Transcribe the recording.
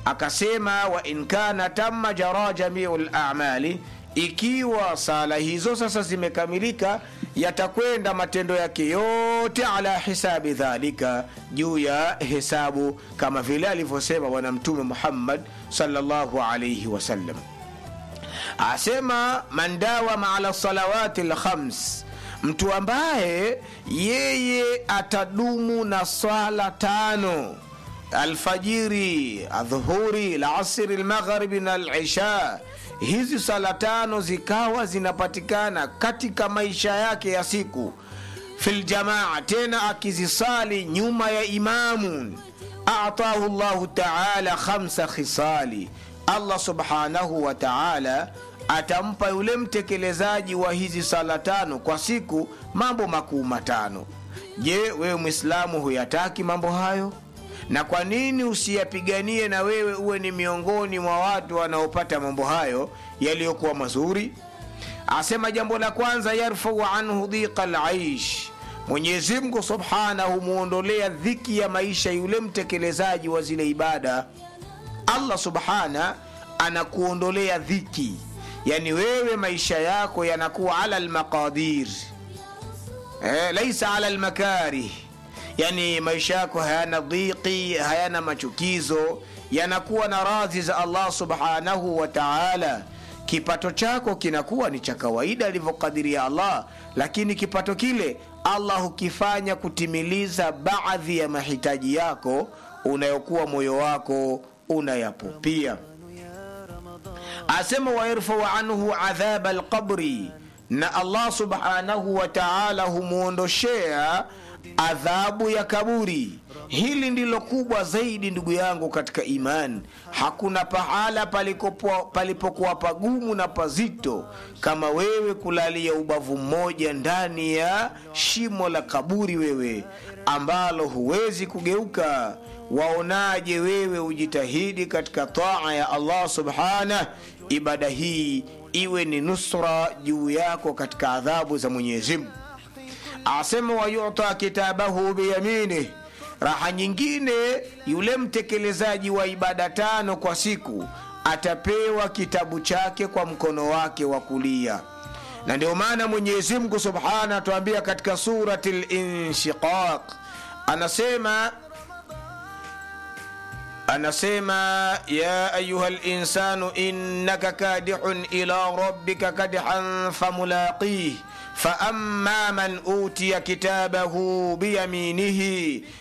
akasema wa in kana tamma jara jamiu lamali ikiwa sala hizo sasa zimekamilika yatakwenda matendo yake yote ala hisabi dhalika juu ya hesabu kama vile alivyosema bwana mtume muhammad salllahu alaihi wasallam asema man dawama ala salawati lkhams mtu ambaye yeye atadumu na swala tano alfajiri adhuhuri lasri lmaghribi na lisha hizi sala tano zikawa zinapatikana katika maisha yake ya siku filjamaa tena akizisali nyuma ya imamu atahu llahu taala khamsa khisali allah subhanahu wa taala atampa yule mtekelezaji wa hizi sala tano kwa siku mambo makuu matano je wewe mwislamu huyataki mambo hayo na kwa nini usiyapiganie na wewe uwe ni miongoni mwa watu wanaopata mambo hayo yaliyokuwa mazuri asema jambo la kwanza yarfau anhu dhiqa laish mwenyezimngu subhanahu muondolea dhiki ya maisha yule mtekelezaji wa zile ibada allah subhana anakuondolea dhiki yani wewe maisha yako yanakuwa ala lmaqadir eh, laisa ala lmakarih yani maisha yako hayana dhiki hayana machukizo yanakuwa na radhi za allah subhanahu wa taala kipato chako kinakuwa ni cha kawaida alivyokadiria allah lakini kipato kile allah hukifanya kutimiliza baadhi ya mahitaji yako unayokuwa moyo wako unayapupia asema wayarfau anhu adhaba lqabri na allah subhanahu wa taala humwondoshea adhabu ya kaburi hili ndilo kubwa zaidi ndugu yangu katika imani hakuna pahala palipokuwa pagumu na pazito kama wewe kulalia ubavu mmoja ndani ya shimo la kaburi wewe ambalo huwezi kugeuka waonaje wewe ujitahidi katika taa ya allah subhanah ibada hii iwe ni nusra juu yako katika adhabu za mwenyezimngu asema wayuta kitabahu biyaminih raha nyingine yule mtekelezaji wa ibada tano kwa siku atapewa kitabu chake kwa mkono wake wa kulia na ndio maana mwenyezimngu subhana atuambia katika surati linshiqaq anasema anasema ya ayuha linsanu innaka kadihun ila rabbika kadihan famulaqih فأما من أوتي كتابه بيمينه